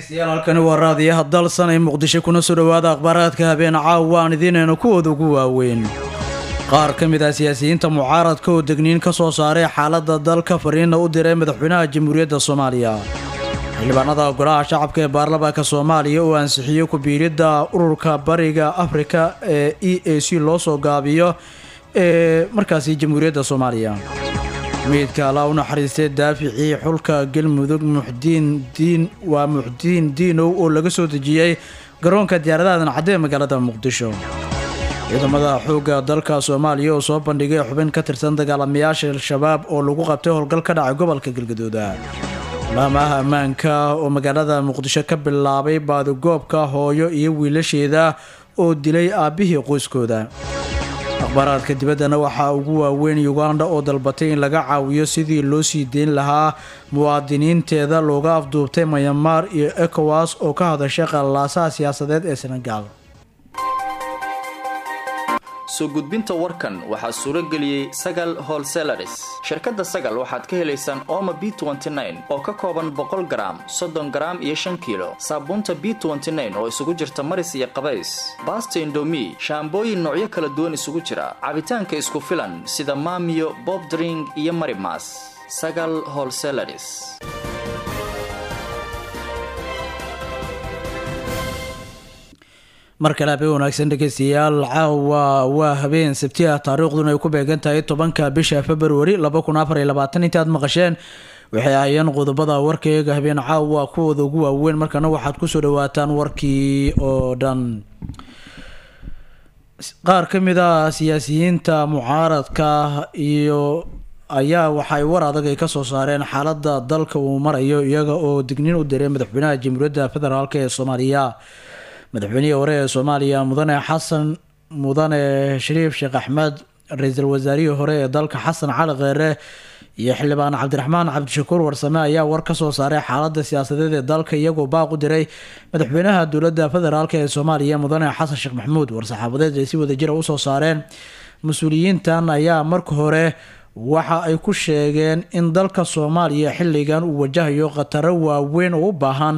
dhegeystayaal halkani waa raadiyaha dalsan ee muqdisho kuna soo dhowaada akhbaaraadka habeen caawa aan idiinayno kuwooda ugu waaweyn qaar ka mid ah siyaasiyiinta mucaaradka oo degniin ka soo saaray xaaladda dalka fariinna u diray madaxweynaha jamhuuriyadda soomaaliya xildhibaanada golaha shacabka ee baarlamaanka soomaaliya oo ansixiyey ku-biiridda ururka bariga afrika ee e a c loo soo gaabiyo ee markaasi jamhuuriyadda soomaaliya meydka allaa u naxariistay daaficii xulka galmudug muxdiin diin waa muxdiin diinow oo laga soo dejiyey garoonka diyaaradaha dancadde ee magaalada muqdisho ciidamada xoogga dalka soomaaliya oo soo bandhigay xubin ka tirsan dagaalamayaasha al-shabaab oo lagu qabtay howlgal ka dhacay gobolka galgadooda laamaha ammaanka oo magaalada muqdisho ka bilaabay baadigoobka hooyo iyo wiilasheeda oo dilay aabbihii qoyskooda akhbaaraadka dibaddana waxaa ugu waaweyn uganda oo dalbatay in laga caawiyo sidii loo sii deyn lahaa muwaadiniinteeda looga afduubtay mayamaar iyo ekowas oo ka hadashay qallalaasaha siyaasadeed ee senegaal soo gudbinta warkan waxaa suuro geliyey sagal holselaris shirkadda sagal waxaad ka helaysaan ooma b oo ka kooban boqol garaam soddon garaam iyo shan kiilo saabuunta b oo isugu jirta maris iyo qabays baasta indomi shaambooyin noocyo kala duwan isugu jira cabitaanka isku filan sida maamiyo bobdring iyo marimas sagal holselaris mar kale habeen wanaagsan dhegeystayaal caawa waa habeen sabti ah taariikhduna ay ku beegan tahay tobanka bisha februari laba kun afar iyo labaatan inta aad maqasheen waxay ahayeen qodobada warkayga habeen caawa kuwooda ugu waaweyn markana waxaad kusoo dhawaataan warkii oo dhan qaar ka mid a siyaasiyiinta mucaaradka iyo ayaa waxay war adag ay kasoo saareen xaalada dalka uu marayo iyaga oo digniin u diray madaxweynaha jamhuuriyadda federaalk ee soomaaliya madaxweynihii hore ee soomaaliya mudane xasan mudane shariif sheekh axmed ra-iisul wasaarihii hore ee dalka xasan cali kheere iyo xildhibaan cabdiraxmaan cabdishakuur warsame ayaa war kasoo saaray xaalada siyaasadeed ee dalka iyagoo baaq u diray madaxweynaha dowladda federaalk ee soomaaliya mudane xasan sheekh maxamuud war-saxaafadeed ay si wadajira usoo saareen mas-uuliyiintan ayaa marka hore waxa ay ku sheegeen in dalka soomaaliya xilligan uu wajahayo khataro waaweyn oo u baahan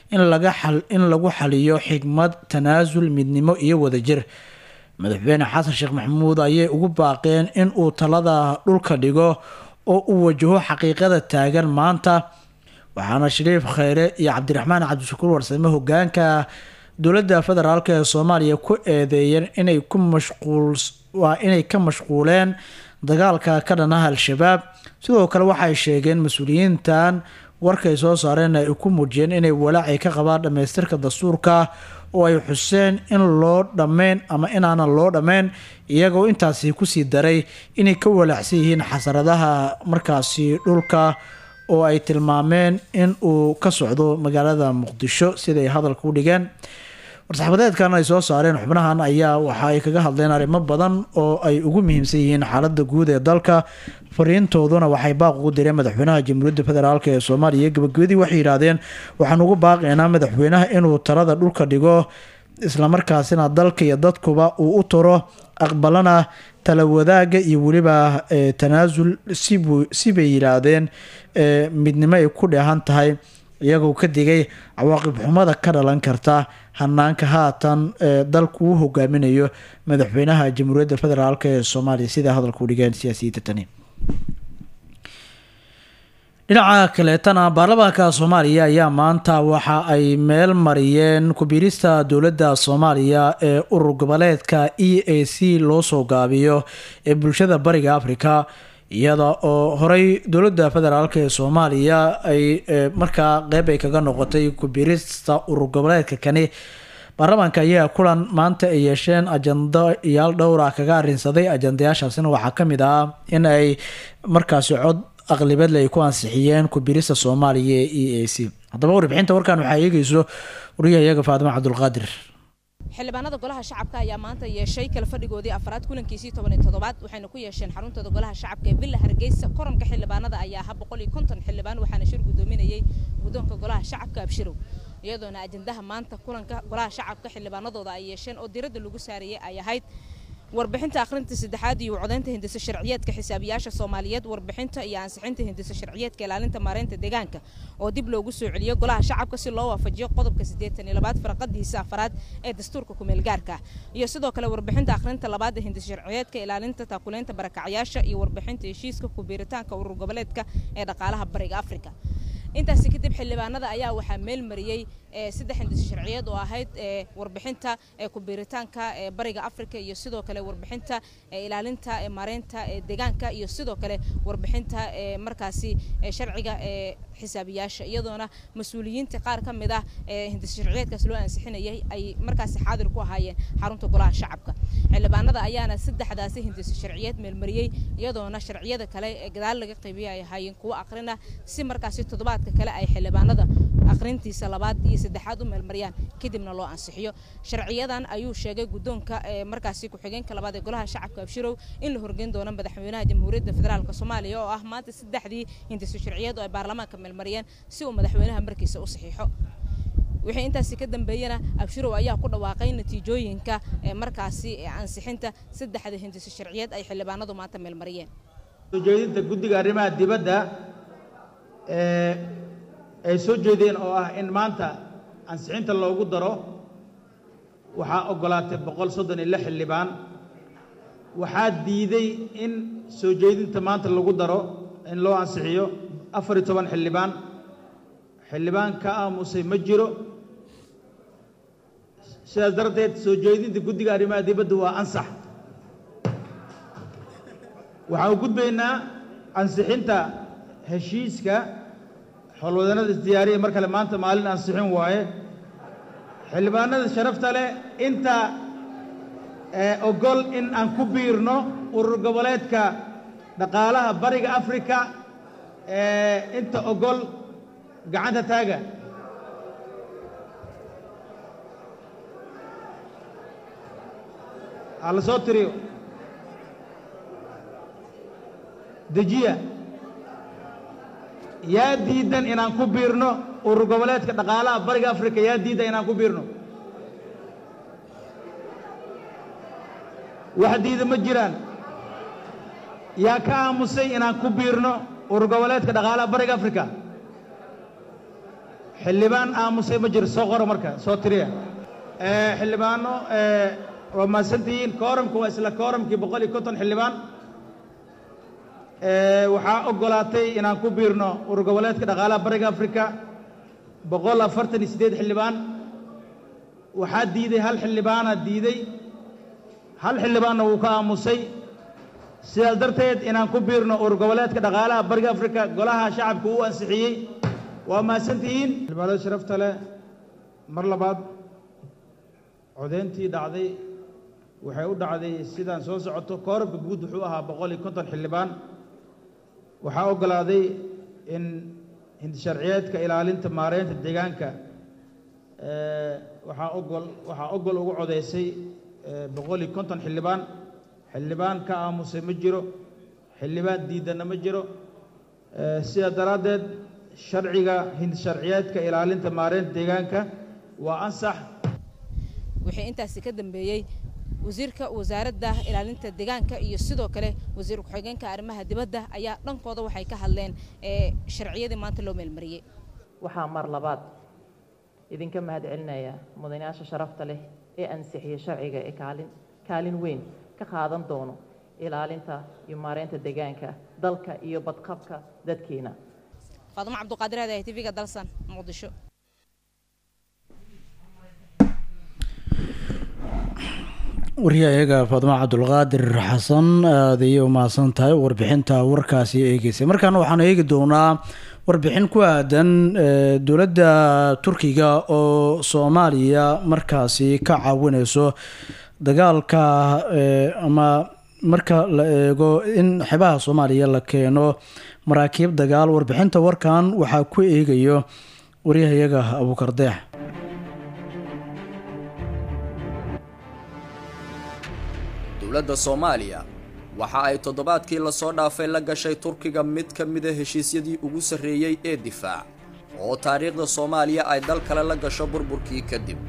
in lagu xaliyo xigmad tanaasul midnimo iyo wadajir madaxweyne xasan sheekh maxamuud ayay ugu baaqeen in uu talada dhulka dhigo oo uu wajaho xaqiiqada taagan maanta waxaana shariif kheyre iyo cabdiraxmaan cabdishakuur warsame hogaanka dowladda federaalk ee soomaaliya ku eedeeyeen inay ku mashquul waa inay ka mashquuleen dagaalka ka dhanaha al-shabaab sidoo kale waxay sheegeen mas-uuliyiintan warkay soo saareen ay ku muujiyeen inay walaacay ka qabaan dhammaystirka dastuurka oo ay xuseen in loo dhammayn ama inaanan loo dhammayn iyagoo intaasi kusii daray inay ka walaacsan yihiin xasaradaha markaasi dhulka oo ay tilmaameen in uu ka socdo magaalada muqdisho siday hadalka u dhigeen war-saxaabadeedkan ay soo saareen xubnahan ayaa waxa ay kaga hadleen arrimo badan oo ay ugu muhiimsan yihiin xaalada guud ee dalka fariintooduna waxay baaq ugu direen madaxweynaha jamhuuriyadda federaalk ee soomaaliya gabagabadii waxay yidhaahdeen waxaan ugu baaqaynaa madaxweynaha inuu talada dhulka dhigo islamarkaasina dalka iyo dadkuba uu u turo aqbalana tala wadaaga iyo weliba tanaasul sibay yidhaahdeen midnimo ay ku dheehan tahay iyagoo ka digay cawaaqib xumada ka dhalan karta hanaanka haatan ee dalku u hogaaminayo madaxweynaha jamhuuriyadda federaalk ee soomaaliya sidaa hadalka u dhigeen siyaasiyiinta tani dhinaca kaleetana baarlamaanka soomaaliya ayaa maanta waxa ay meel mariyeen ku-biirista dowladda soomaaliya ee urur goboleedka e a c loo soo gaabiyo ee bulshada bariga africa iyada oo horey dowladda federaalk ee soomaaliya ay markaa qeyb ay kaga noqotay ku-biirista urur goboleedka kani baarlamaanka ayaa kulan maanta ay yeesheen ajandayaal dhowra kaga arinsaday ajandayaashaasina waxaa kamid ah in ay markaasi cod aqlibeedle ay ku ansixiyeen ku-biirista soomaaliya ee e a c haddaba warbixinta warkan waxaa eegeyso wariyahayaga faadimo cabdulqaadir xildhibaanada golaha shacabka ayaa maanta yeeshay kala fadhigoodii afraad kulankiisii toban iyo toddobaad waxayna ku yeesheen xaruntooda golaha shacabka ee villa hargeysa koranka xildhibaanada ayaa aha boqol iyo konton xildhibaan waxaana shir guddoominayay guddoonka golaha shacabka abshirow iyadoona ajandaha maanta kulanka golaha shacabka xildhibaanadooda ay yeesheen oo diradda lagu saarayay ay ahayd warbixinta akhrinta saddexaad iyo codaynta hindisa sharciyeedka xisaabiyaasha soomaaliyeed warbixinta iyo ansixinta hindisa sharciyeedka ilaalinta maareynta deegaanka oo dib loogu soo celiyo golaha shacabka si loo waafajiyo qodobka siddeetan iyo labaad farqadiisa afaraad ee dastuurka kumeel gaarka iyo sidoo kale warbixinta akhrinta labaad ee hindisa sharciyeedka ilaalinta taakuleynta barakacyaasha iyo warbixinta heshiiska kubiiritaanka urur goboleedka ee dhaqaalaha bariga afrika intaasi kadib xildhibaanada ayaa waxaa meel mariyey saddex hindisa sharciyeed oo ahayd warbixinta kubiiritaanka bariga afrika iyo sidoo kale warbixinta ilaalinta maareynta deegaanka iyo sidoo kale warbixinta markaasi sharciga xisaabiyaasha iyadoona mas-uuliyiinta qaar ka mid ah hindisa sharciyeedkaas loo ansixinayay ay markaasi xaadir ku ahaayeen xarunta golaha shacabka xildhibaanada ayaana saddexdaasi hindisa sharciyeed meelmariyey iyadoona sharciyada kale ee gadaal laga qaybiyay ay ahaayeen kuwo aqrina si markaasi toddobaadka kale ay xildhibaanada akhrintiisa labaad iyo saddexaad u meelmariyaan kadibna loo ansixiyo sharciyadan ayuu sheegay guddoonka markaasi ku-xigeenka labaad ee golaha shacabka abshirow in la horgeyn doono madaxweynaha jamhuuriyadda federaalk soomaaliya oo ah maanta saddexdii hindisa sharciyeed oo ay baarlamaanka meelmariyeen si uu madaxweynaha markiisa u saxiixo wixii intaasi ka dambeeyana abshirow ayaa ku dhawaaqay natiijooyinka markaasi ansixinta saddexda hindisa sharciyeed ay xildhibaanadu maanta meelmariyeen ujeedinta guddiga arrimaha dibadda ay soo jeedeen oo ah in maanta ansixinta loogu daro waxaa oggolaatay boqol soddon iyo lix xildhibaan waxaa diiday in soo jeedinta maanta lagu daro in loo ansixiyo afar iyo toban xildhibaan xildhibaan ka aamusay ma jiro sidaas darteed soo jeedinta guddiga arrimaha dibadda waa ansax waxaan u gudbaynaa ansixinta heshiiska xolwadanada isdiyaariya mar kale maanta maalin ansixin waaye xildhibaanada sharafta leh inta ogol in aan ku biirno urur goboleedka dhaqaalaha bariga afrika inta ogol gacanta taaga ha la soo tiriyo dejiya yaa diidan inaan ku biirno urur goboleedka dhaqaalaha bariga afrika yaa diidan inaan ku biirno wax diida ma jiraan yaa ka aamusay inaan ku biirno urur goboleedka dhaqaalaha bariga afrika xildhibaan aamusay ma jiro soo qoro marka soo tiriya xildhibaano waa mahadsantihiin kooramka waa isla kooramkii boqol iyo konton xildhibaan waxaa oggolaatay inaan ku biirno urur goboleedka dhaqaalaha bariga afrika boqol afartan iyo siddeed xildhibaan waxaa diiday hal xildhibaana diiday hal xildhibaanna wuu ka aamusay sidaas darteed inaan ku biirno urur goboleedka dhaqaalaha bariga afrika golaha shacabka uu ansixiyey waa mahadsantihiin xildhibaanada sharafta leh mar labaad codeyntii dhacday waxay u dhacday sidaan soo socoto koorabka guud wuxuu ahaa boqol iyo konton xildhibaan waxaa oggolaaday in hindisharciyeedka ilaalinta maareynta deegaanka waxaa ogol waxaa ogol ugu codaysay boqol iyo konton xildhibaan xildhibaan ka aamusay ma jiro xildhibaan diidanna ma jiro sidaa daraaddeed sharciga hindisharciyeedka ilaalinta maareynta deegaanka waa ansax wixii intaasi ka dambeeyey wasiirka wasaaradda ilaalinta deegaanka iyo sidoo kale wasiir ku-xigeenka arrimaha dibadda ayaa dhankooda waxay ka hadleen sharciyadii maanta loo meelmariyey waxaa mar labaad idinka mahad celinaya mudanayaasha sharafta leh ee ansixiyey sharciga ee kaalin kaalin weyn ka qaadan doono ilaalinta iyo maareynta deegaanka dalka iyo badqabka dadkeena faadumo cabduqaadir aadahay tv-ga dalsan muqdisho waryahayaga faadma cabdulqaadir xasan aada ayay umahadsan tahay warbixinta warkaasi eegeysay markaana waxaanu eegi doonaa warbixin ku aadan dowladda turkiga oo soomaaliya markaasi ka caawineyso dagaalka ama marka la eego in xebaha soomaaliya la keeno maraakiib dagaal warbixinta warkan waxaa ku eegayo waryahayaga abuukardeex dowladda soomaaliya waxa ay toddobaadkii lasoo dhaafay la gashay turkiga mid ka mida heshiisyadii ugu sarreeyey ee difaac oo taariikhda soomaaliya ay dal kale la gasho burburkii kadib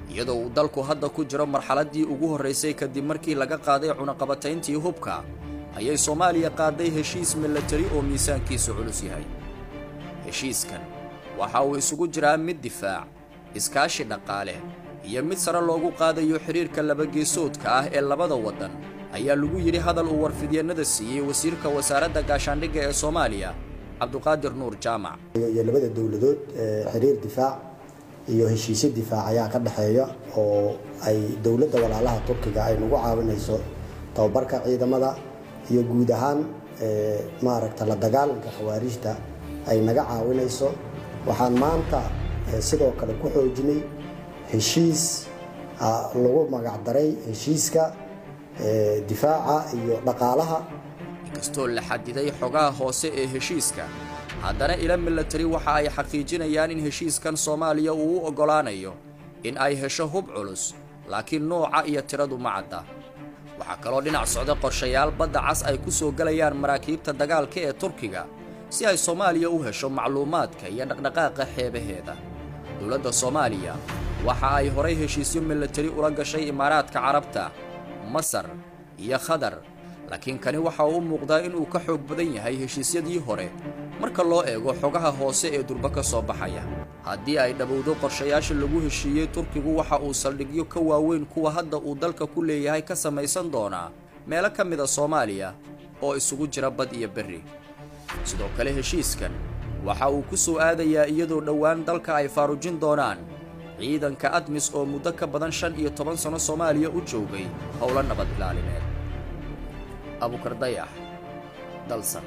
iyadoo uu dalku hadda ku jiro marxaladdii ugu horraysay kadib markii laga qaaday cunaqabatayntii hubka ayay soomaaliya qaaday heshiis milatari oo miisaankiisu culus yahay heshiiskan waxa uu isugu jiraa mid difaac iskaashi dhaqaale iyo mid sare loogu qaadayo xidhiirka labageesoodka ah ee labada waddan ayaa lagu yidhi hadal uu warfidyannada siiyey wasiirka wasaaradda gaashaandhigga ee soomaaliya cabduqaadir nuur jaamac iyo labada dowladood xiriir difaac iyo heshiisyo difaac ayaa ka dhexeeya oo ay dowladda walaalaha turkiga ay nagu caawinayso tababarka ciidamada iyo guud ahaan maaragta la dagaalanka khawaarijta ay naga caawinayso waxaan maanta sidoo kale ku xoojinay heshiis lagu magacdaray heshiiska difaaca iyo dhaqaalaha inkastoo la xadiday xogaha hoose ee heshiiska haddana ila milatari waxa ay xaqiijinayaan in heshiiskan soomaaliya uu u oggolaanayo in ay hesho hub culus laakiin nooca iyo tiradu ma cadda waxaa kaloo dhinac socda qorshayaal badda cas ay ku soo gelayaan maraakiibta dagaalka ee turkiga si ay soomaaliya u hesho macluumaadka iyo dhaqdhaqaaqa xeebaheeda dowladda soomaaliya waxa ay horay heshiisyo milatari ula gashay imaaraadka carabta masar iyo khadar laakiin kani waxa uu u muuqdaa inuu ka xoog badan yahay heshiisyadii hore marka loo eego xogaha hoose ee durba ka soo baxaya haddii ay dhabowdo qorshayaasha lagu heshiiyey turkigu waxa uu saldhigyo ka waaweyn kuwa hadda uu dalka ku leeyahay ka samaysan doonaa meelo ka mida soomaaliya oo isugu jira bad iyo berri sidoo kale heshiiskan waxa uu ku soo aadayaa iyadoo dhowaan dalka ay faarujin doonaan ciidanka admis oo muddo ka badan shan iyo toban sanno soomaaliya u joogay howlo nabad ilaalineed abukar dayax dalsan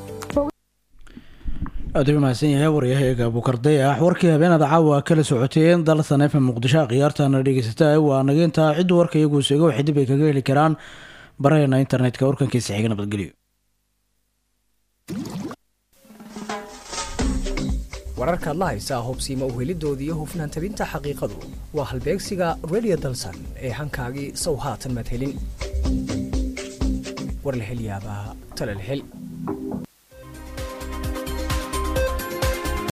aad u mahadsan yahay waryahaeega abukar dayax warkii habeenada caawa kala socoteen dalsan f muqdisho khiyaartana dhegeysata waa nageyntaa ciddu warka iyagu seego waxay dib ay kaga heli karaan baraheena internetka warkankiisa xiga nabadgelyo wararkaad la haysaa hubsiima uhelidooda iyo hufnaan tabinta xaqiiqadu waa halbeegsiga redio dalsan ee hankaagii sow haatan madhelin war la hel yaabaa talal hel